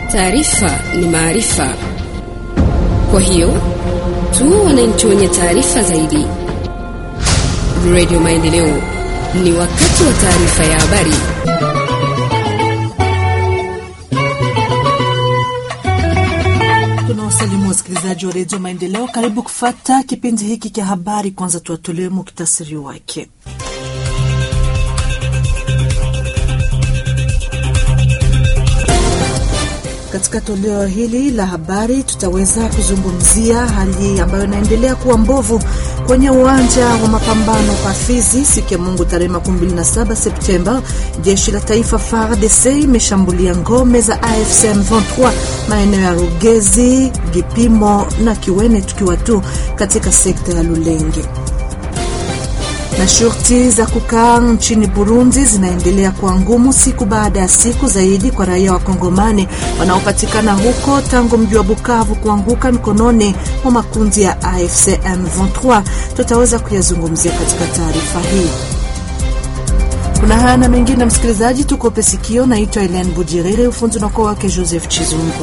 Taarifa ni maarifa, kwa hiyo tu wananchi wenye taarifa zaidi. Radio Maendeleo, ni wakati wa taarifa ya habari. Tunawasalimu wasikilizaji wa redio Maendeleo, karibu kufata kipindi hiki cha habari. Kwanza tuwatolee muktasari wake. Katika toleo hili la habari tutaweza kuzungumzia hali ambayo inaendelea kuwa mbovu kwenye uwanja wa mapambano kwa Fizi siku ya Mungu tarehe 27 Septemba. Jeshi la taifa FARDC imeshambulia ngome za AFC M23 maeneo ya Rugezi, Gipimo na Kiwene, tukiwa tu katika sekta ya Lulenge na shurti za kukaa nchini Burundi zinaendelea kuwa ngumu siku baada ya siku zaidi kwa raia wa Kongomani wanaopatikana huko tangu mji wa Bukavu kuanguka mikononi mwa makundi ya AFC M23. Tutaweza kuyazungumzia katika taarifa hii. Kuna haya na mengine, msikilizaji, tukope sikio. Naitwa Elen Bujiriri, ufunzi unakuwa wake Joseph Chizungu.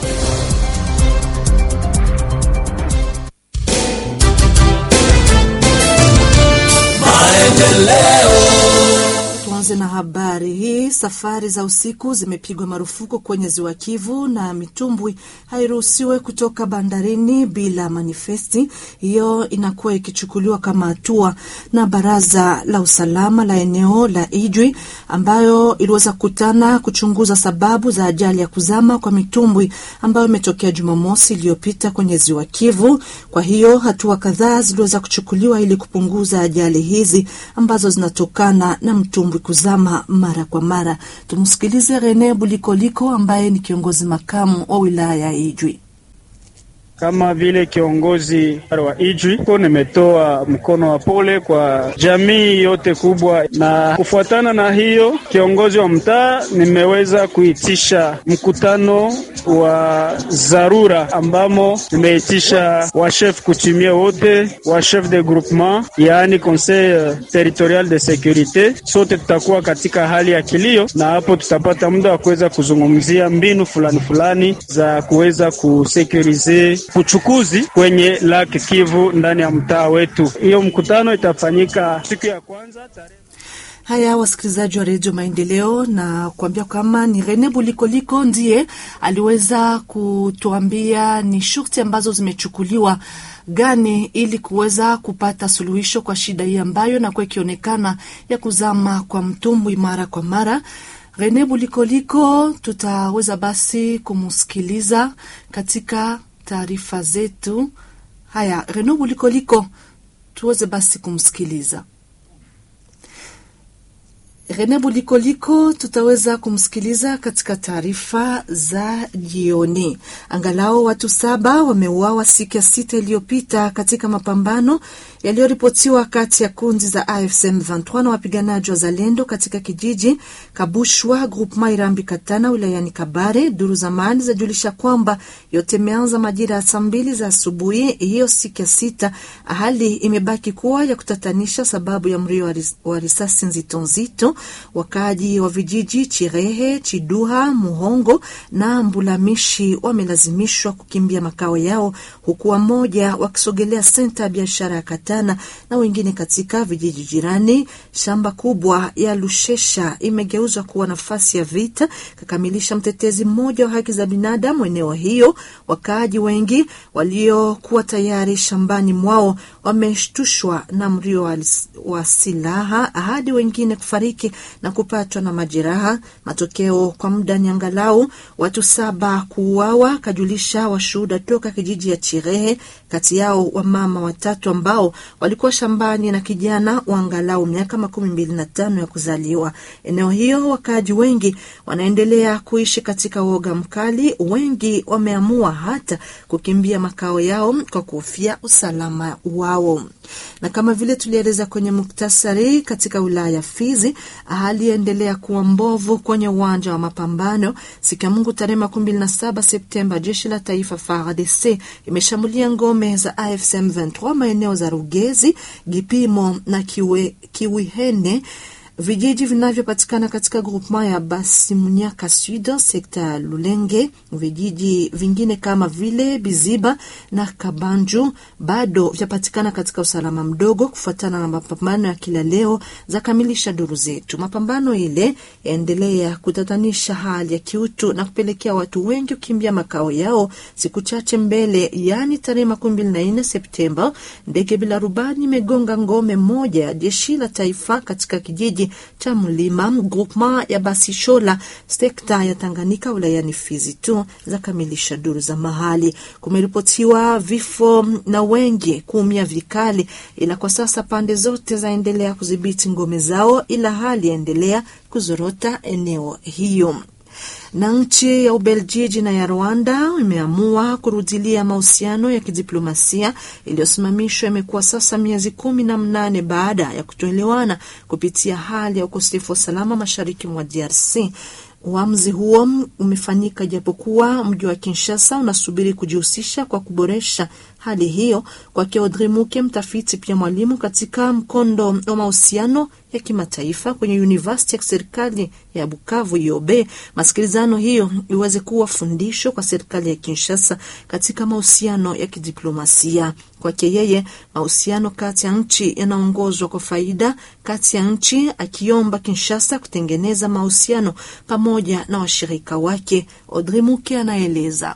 Tuanze na habari hii. Safari za usiku zimepigwa marufuku kwenye ziwa Kivu na mitumbwi hairuhusiwe kutoka bandarini bila manifesti. Hiyo inakuwa ikichukuliwa kama hatua na baraza la usalama la eneo la Ijwi ambayo iliweza kukutana kuchunguza sababu za ajali ya kuzama kwa mitumbwi ambayo imetokea Jumamosi iliyopita kwenye ziwa Kivu. Kwa hiyo hatua kadhaa ziliweza kuchukuliwa ili kupunguza ajali hizi ambazo zinatokana na mtumbwi kuzama mara kwa mara. Tumsikilize Rene Bulikoliko ambaye ni kiongozi makamu wa wilaya ya Ijwi. Kama vile kiongozi wa Ijwi ko nimetoa mkono wa pole kwa jamii yote kubwa, na kufuatana na hiyo, kiongozi wa mtaa nimeweza kuitisha mkutano wa dharura ambamo nimeitisha washef kutumia wote wa chef de groupement, yaani conseil territorial de securite. Sote tutakuwa katika hali ya kilio, na hapo tutapata muda wa kuweza kuzungumzia mbinu fulani fulani za kuweza kusekurize uchukuzi kwenye Lake Kivu ndani ya mtaa wetu. Hiyo mkutano itafanyika siku ya kwanza tarehe Haya, wasikilizaji wa redio Maendeleo, na kuambia kama ni Rene Bulikoliko ndiye aliweza kutuambia ni shurti ambazo zimechukuliwa gani ili kuweza kupata suluhisho kwa shida hii ambayo inakuwa ikionekana ya kuzama kwa mtumbwi mara kwa mara. Rene Bulikoliko tutaweza basi kumsikiliza katika taarifa zetu. Haya, Rene Bulikoliko, tuweze basi kumsikiliza. Rene Bulikoliko tutaweza kumsikiliza katika taarifa za jioni. Angalau watu saba wameuawa siku ya sita iliyopita katika mapambano yaliyoripotiwa kati ya kundi za AFC M23 na wapiganaji wa Zalendo katika kijiji Kabushwa, Groupement Irambi Katana, wilayani Kabare. Duru za mali zajulisha kwamba yote imeanza majira ya saa mbili za asubuhi hiyo siku ya sita. Hali imebaki kuwa ya kutatanisha sababu ya mrio wa risasi nzito nzito. Wakaaji wa vijiji Chirehe, Chiduha, Muhongo na Mbulamishi wamelazimishwa kukimbia makao yao, huku wamoja wakisogelea senta ya biashara ya Katana na wengine katika vijiji jirani. Shamba kubwa ya Lushesha imegeuzwa kuwa nafasi ya vita, kakamilisha mtetezi mmoja wa haki za binadamu eneo hiyo. Wakaaji wengi waliokuwa tayari shambani mwao wameshtushwa na mrio wa silaha hadi wengine kufariki na kupatwa na majeraha. Matokeo kwa muda ni angalau watu saba kuuawa, kajulisha washuhuda toka kijiji ya Chirehe, kati yao wamama watatu ambao walikuwa shambani na kijana wa angalau miaka makumi mbili na tano ya kuzaliwa. Eneo hiyo wakaaji wengi wanaendelea kuishi katika woga mkali, wengi wameamua hata kukimbia makao yao kwa kuhofia usalama wao. Na kama vile tulieleza kwenye muktasari, katika wilaya ya Fizi hali yaendelea kuwa mbovu kwenye uwanja wa mapambano. Siku ya Mungu tarehe makumi mbili na saba Septemba, jeshi la taifa FARDC imeshambulia ngome za AFC M23 maeneo za Rugezi, Gipimo na Kiwe, Kiwihene Vijiji vinavyopatikana katika groupement ya Basimunyaka Sud, sekta ya Lulenge, vijiji vingine kama vile Biziba na Kabanju bado vyapatikana katika usalama mdogo, kufuatana na mapambano ya kila leo za kamilisha duru zetu. Mapambano ile yaendelea kutatanisha hali ya kiutu na kupelekea watu wengi kukimbia makao yao. Siku chache mbele, yaani tarehe makumi mbili na nne Septemba, ndege bila rubani imegonga ngome moja ya jeshi la taifa katika kijiji cha Mlima groupement ya Basishola sekta ya Tanganyika wilayani Fizi tu za kamilisha duru za mahali. Kumeripotiwa vifo na wengi kuumia vikali, ila kwa sasa pande zote zaendelea kudhibiti ngome zao, ila hali yaendelea kuzorota eneo hiyo na nchi ya Ubeljiji na ya Rwanda imeamua kurudilia mahusiano ya kidiplomasia iliyosimamishwa. Imekuwa sasa miezi kumi na mnane baada ya kutoelewana kupitia hali ya ukosefu wa usalama mashariki mwa DRC. Uamuzi huo umefanyika japokuwa mji wa Kinshasa unasubiri kujihusisha kwa kuboresha hali hiyo. Kwake Audrey Muke, mtafiti pia mwalimu katika mkondo wa mahusiano ya kimataifa kwenye University ya kiserikali ya Bukavu Yobe, masikilizano hiyo iweze kuwa fundisho kwa serikali ya Kinshasa katika mahusiano ya kidiplomasia. Kwake yeye, mahusiano kati ya nchi yanaongozwa kwa faida kati ya nchi, akiomba Kinshasa kutengeneza mahusiano pamoja na washirika wake. Audrey Muke anaeleza.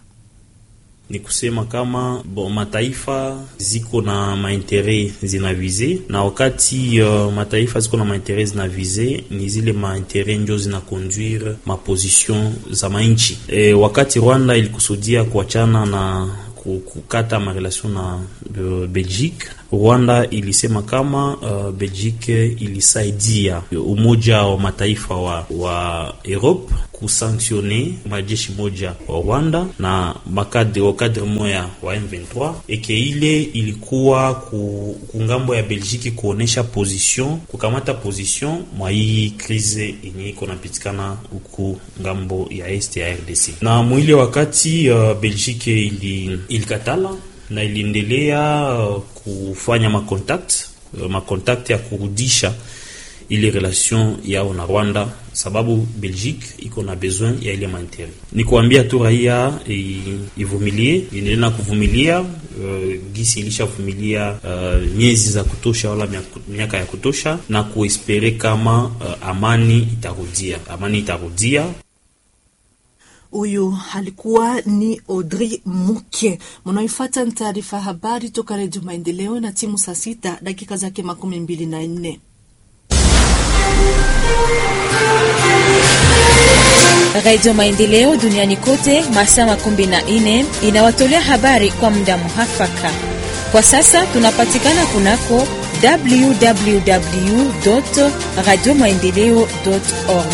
Ni kusema kama bon, mataifa ziko na maintere zinavize, na wakati uh, mataifa ziko na maintere zinavize, ni zile maintere njo zinakonduire maposition za mainchi. E, wakati Rwanda ilikusudia kuachana na kukata marelation na uh, Belgique, Rwanda ilisema kama uh, Belgique ilisaidia umoja wa mataifa wa, wa Europe kusanctione majeshi moja wa Rwanda na makadre wa kadre moya wa M23 eke ile ilikuwa ku, kungambo ya Belgique kuonesha position kukamata position mwa hii krize yenye iko napitikana huku ngambo ya este ya RDC na mwile wakati uh, Belgique ili ilikatala na iliendelea uh, kufanya makontakte uh, makontakte ya kurudisha ile relation yao na Rwanda, sababu Belgique iko na besoin ya ile maintere. Ni kuambia tu raia ivumilie, iendelee na kuvumilia uh, gisi ilishavumilia uh, miezi za kutosha wala miaka ya kutosha, na kuespere kama uh, amani itarudia, amani itarudia. Huyu alikuwa ni Audrey Muke. Mnaoifata ni taarifa habari toka Redio Maendeleo na timu saa sita dakika zake makumi mbili na nne. Radio Maendeleo duniani kote masaa makumi na nne inawatolea habari kwa muda muhafaka. Kwa sasa tunapatikana kunako www radio maendeleo org.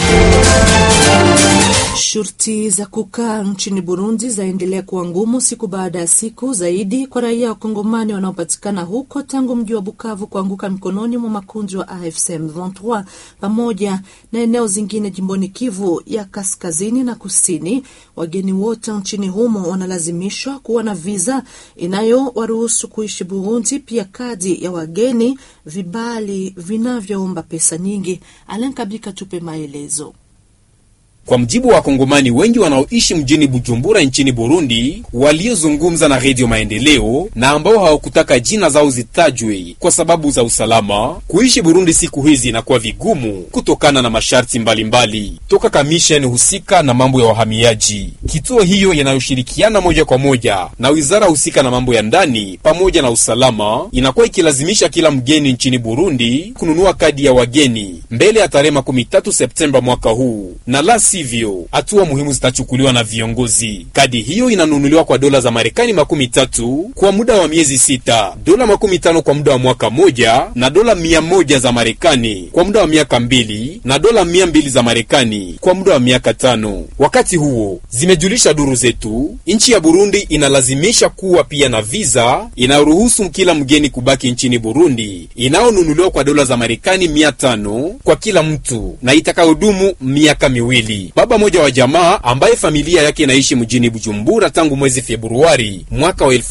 Shurti za kukaa nchini Burundi zaendelea kuwa ngumu siku baada ya siku zaidi kwa raia wa Kongomani wanaopatikana huko tangu mji wa Bukavu kuanguka mikononi mwa makundi wa AFC M23 pamoja na eneo zingine jimboni Kivu ya kaskazini na kusini. Wageni wote nchini humo wanalazimishwa kuwa na viza inayowaruhusu kuishi Burundi, pia kadi ya wageni, vibali vinavyoomba pesa nyingi. Alankabika tupe maelezo. Kwa mjibu wa Wakongomani wengi wanaoishi mjini Bujumbura nchini Burundi, waliozungumza na Redio Maendeleo na ambao hawakutaka jina zao zitajwe kwa sababu za usalama, kuishi Burundi siku hizi inakuwa vigumu kutokana na masharti mbalimbali mbali toka kamisheni husika na mambo ya wahamiaji. Kituo hiyo yanayoshirikiana moja kwa moja na wizara husika na mambo ya ndani pamoja na usalama inakuwa ikilazimisha kila mgeni nchini Burundi kununua kadi ya wageni mbele ya tarehe makumi tatu Septemba mwaka huu na la sivyo hatua muhimu zitachukuliwa na viongozi. Kadi hiyo inanunuliwa kwa dola za Marekani makumi tatu kwa muda wa miezi sita, dola makumi tano kwa muda wa mwaka moja, na dola mia moja za Marekani kwa muda wa miaka mbili, na dola mia mbili za Marekani kwa muda wa miaka tano. Wakati huo, zimejulisha duru zetu, nchi ya Burundi inalazimisha kuwa pia na viza inayoruhusu kila mgeni kubaki nchini Burundi inayonunuliwa kwa dola za Marekani mia tano kwa kila mtu na itakayodumu miaka miwili. Burundi. Baba moja wa jamaa ambaye familia yake inaishi mjini Bujumbura tangu mwezi Februari mwaka wa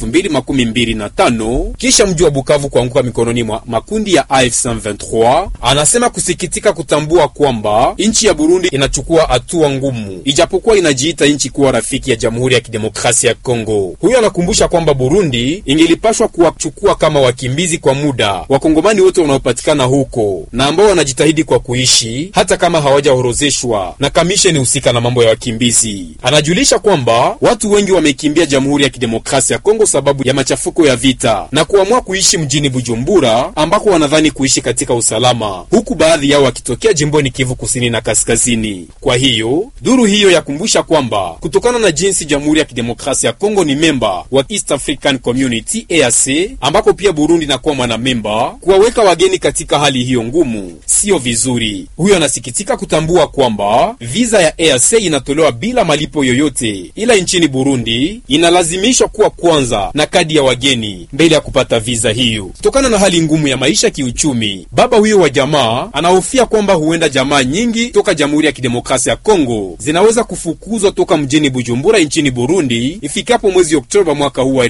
2025 kisha mji wa Bukavu kuanguka mikononi mwa makundi ya AFC M23, anasema kusikitika kutambua kwamba nchi ya Burundi inachukua hatua ngumu, ijapokuwa inajiita nchi kuwa rafiki ya Jamhuri ya Kidemokrasia ya Kongo. Huyo anakumbusha kwamba Burundi ingelipashwa kuwachukua kama wakimbizi kwa muda wakongomani wote wanaopatikana huko na ambao wanajitahidi kwa kuishi hata kama hawajaorozeshwa na kamisheni husika na mambo ya wakimbizi. Anajulisha kwamba watu wengi wamekimbia Jamhuri ya Kidemokrasia ya Kongo sababu ya machafuko ya vita na kuamua kuishi mjini Bujumbura ambako wanadhani kuishi katika usalama, huku baadhi yao wakitokea jimboni Kivu Kusini na Kaskazini. Kwa hiyo duru hiyo yakumbusha kwamba kutokana na jinsi Jamhuri ya Kidemokrasia ya Kongo ni memba wa East African Community EAC, ambako pia Burundi inakuwa mwanamemba, kuwaweka wageni katika hali hiyo ngumu siyo vizuri. Huyo anasikitika kutambua kwamba viza ya EAC inatolewa bila malipo yoyote, ila nchini Burundi inalazimishwa kuwa kwanza na kadi ya wageni mbele ya kupata viza hiyo. Kutokana na hali ngumu ya maisha kiuchumi, baba huyo wa jamaa anahofia kwamba huenda jamaa nyingi toka Jamhuri ya Kidemokrasia ya Kongo zinaweza kufukuzwa toka mjini Bujumbura nchini Burundi ifikapo mwezi Oktoba mwaka huu wa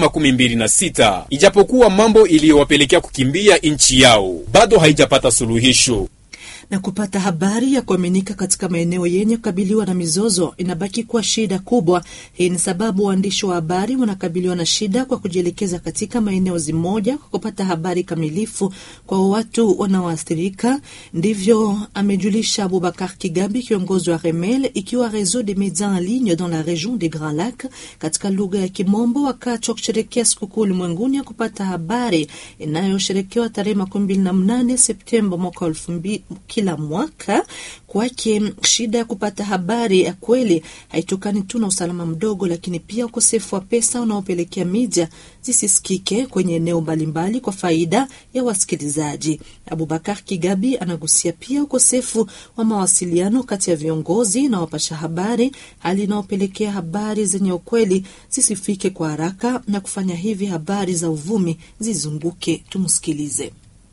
2026 ijapokuwa mambo iliyowapelekea kukimbia nchi yao bado haijapata suluhisho na kupata habari ya kuaminika katika maeneo yenye kukabiliwa na mizozo inabaki kuwa shida kubwa. Hii ni sababu waandishi wa habari wanakabiliwa na shida kwa kujielekeza katika maeneo zimoja kwa kupata habari kamilifu kwa watu wanaoathirika. Ndivyo amejulisha Abubakar Kigabi, kiongozi wa REMEL, ikiwa Réseau des médias en ligne dans la région des Grands Lacs, katika lugha ya Kimombo, wakati wa kusherekea sikukuu ulimwenguni ya kupata habari inayosherekewa tarehe makumi mbili na mnane Septemba mwaka elfu mbili kila mwaka. Kwake shida ya kupata habari ya kweli haitokani tu na usalama mdogo, lakini pia ukosefu wa pesa unaopelekea media zisisikike kwenye eneo mbalimbali kwa faida ya wasikilizaji. Abubakar Kigabi anagusia pia ukosefu wa mawasiliano kati ya viongozi na wapasha habari, hali inayopelekea habari zenye ukweli zisifike kwa haraka na kufanya hivi habari za uvumi zizunguke. Tumsikilize.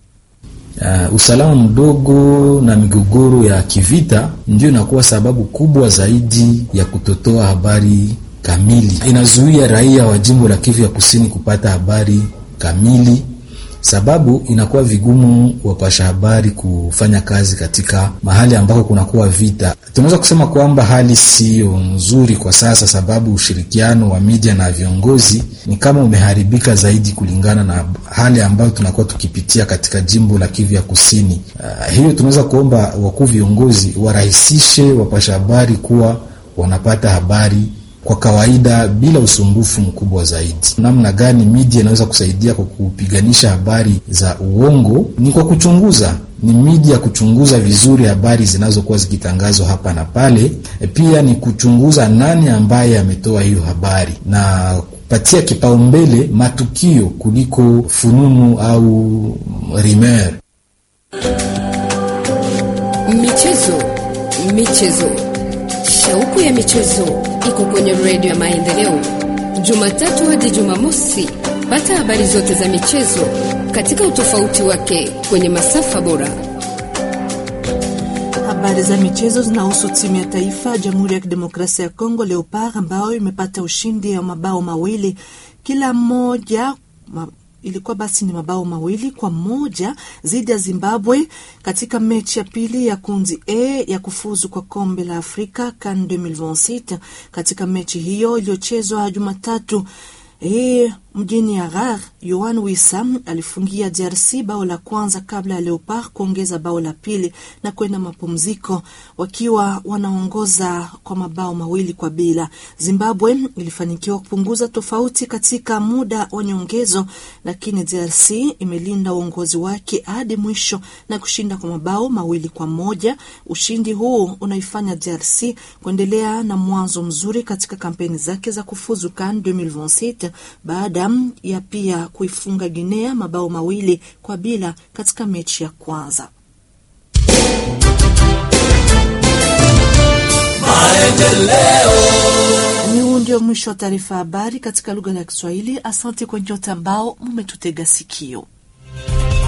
Uh, usalama mdogo na migogoro ya kivita ndio inakuwa sababu kubwa zaidi ya kutotoa habari kamili. Inazuia raia wa jimbo la Kivu ya Kusini kupata habari kamili, sababu inakuwa vigumu wapasha habari kufanya kazi katika mahali ambako kunakuwa vita. Tunaweza kusema kwamba hali siyo nzuri kwa sasa, sababu ushirikiano wa media na viongozi ni kama umeharibika zaidi kulingana na hali ambayo tunakuwa tukipitia katika jimbo la Kivu ya Kusini. Uh, hiyo tunaweza kuomba wakuu viongozi warahisishe wapasha habari kuwa wanapata habari kwa kawaida bila usumbufu mkubwa zaidi. Namna gani media inaweza kusaidia kwa kupiganisha habari za uongo? Ni kwa kuchunguza, ni media kuchunguza vizuri habari zinazokuwa zikitangazwa hapa na pale. E, pia ni kuchunguza nani ambaye ametoa hiyo habari na kupatia kipaumbele matukio kuliko fununu au rumeur. Michezo, michezo, shauku ya michezo iko kwenye redio ya Maendeleo, Jumatatu hadi Jumamosi. Pata habari zote za michezo katika utofauti wake kwenye masafa bora. Habari za michezo zinahusu timu ya taifa ya Jamhuri ya Kidemokrasia ya Kongo Leopard ambayo imepata ushindi wa mabao mawili kila mmoja ma ilikuwa basi ni mabao mawili kwa moja dhidi ya Zimbabwe katika mechi ya pili ya kundi A ya kufuzu kwa kombe la Afrika CAN 2026. Katika mechi hiyo iliyochezwa Jumatatu hii mjini Harar, Yohan Wissam alifungia DRC bao la kwanza kabla ya Leopard kuongeza bao la pili na kwenda mapumziko wakiwa wanaongoza kwa mabao mawili kwa bila. Zimbabwe ilifanikiwa kupunguza tofauti katika muda wa nyongezo, lakini DRC imelinda uongozi wake hadi mwisho na kushinda kwa mabao mawili kwa moja. Ushindi huu unaifanya DRC kuendelea na mwanzo mzuri katika kampeni zake za kufuzu CAN 2026 baada ya pia kuifunga Guinea mabao mawili kwa bila katika mechi ya kwanza. Ni huu ndio mwisho wa taarifa habari katika lugha ya Kiswahili. Asante kwa nyote ambao mmetutega sikio.